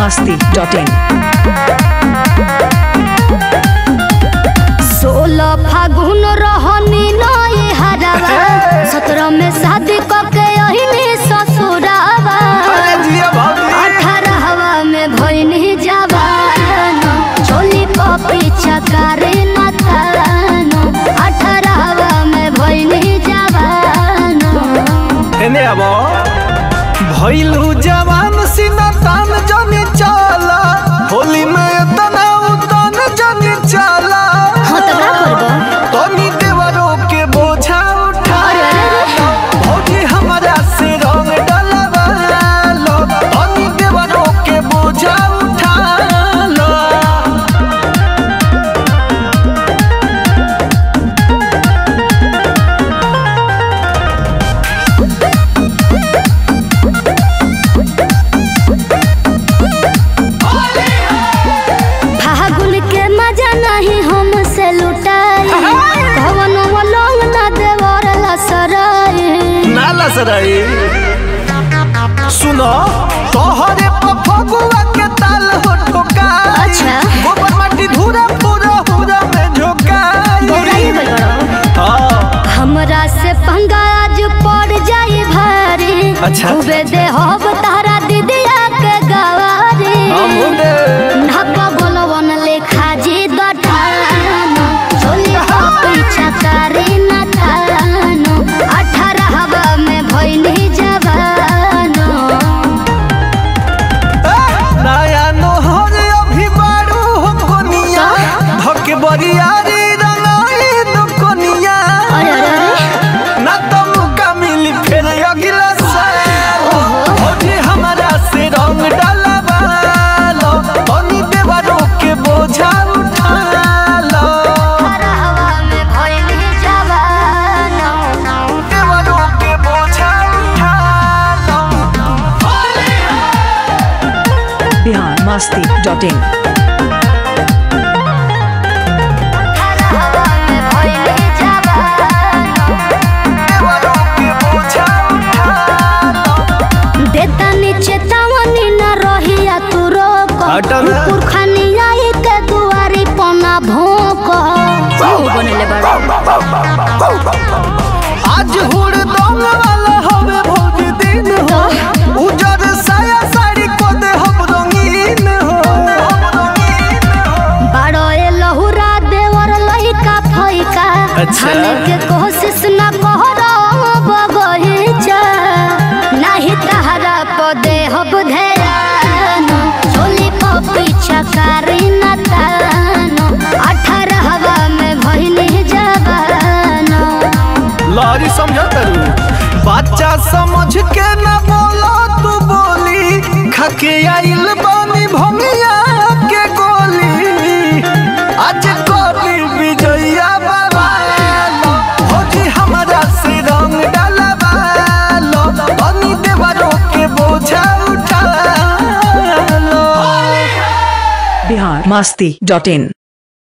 masti.in. सोलह फागुन रहनी नई हरावा सत्रह में शादी कके अहिनी ससुरावा अठारहवा में भइनी जवान चोली पपी चकारे न थानो अठारहवा में भइनी जवान एने अब भइलु जवान सिना तान जनी चला होली में तना उतन जनी चला हाँ तो का करबो तनी देवरो के बोझा उठा अरे अरे अरे भौजी हमरा से रंग डलवा लो तनी देवरो के बोझा उठा लो फागुन के मजा नहीं हमसे लुटाई भवन वलोंग न देवर लसराई नाला सराई सुनो तोहरे पफगुआ के ताल हो ठोकाई अच्छा। गोबर माटी धूरा पूरा पूरा में झोकाई बौराई गइल बड़ो। हाँ हमरा से पंगा आज पड़ जाई भारी अच्छा। खूबे दे होब तारा दीदिया के गवारी हम दे ढाका बोलवन लेखा जी दठानो चोली हो पीछा तारी न थानो अठारहवा में भइनी जवानो नया नोहर अभी बारू हो कोनिया धके बरियारी रंगाई दो कोनिया अरे अरे अरे ना तो मौका मिली फिर अगला साल होली हमारा से रंग डलवा लो तनी देवरो के बोझा उठा लो हवा में भइनी जवानो देवरो के बोझा उठा लो Bihar masti.in. हवा में भइनी जवानो देवरो के बोझा उठा लो देता नीचे तावनी न रहिया तू रोक हटा ना। पुरखानी आई के दुआरी पना भोक बनले बड़ा आज हुड़ दंग वाला हवे भोज दिन हो उजर साया साड़ी को दे हम रंगीन हो बड़ो ए लहुरा देवर लइका फइका अच्छा। खाने के कोशिश न कहरो बगहिचा नाही तहरा पदे हब ध्यान चोली पपी चकारी न तानो अठारहवा में भइनी जवानो लारी समझा करू बच्चा समझ के न बोलो तू बोली खके आइल बानी भंगिया के गोली आज कोली विजया बाबा भौजी हमारा से रंग डलवा लो बनी देवरों के बोझा उठा लो Bihar masti.in.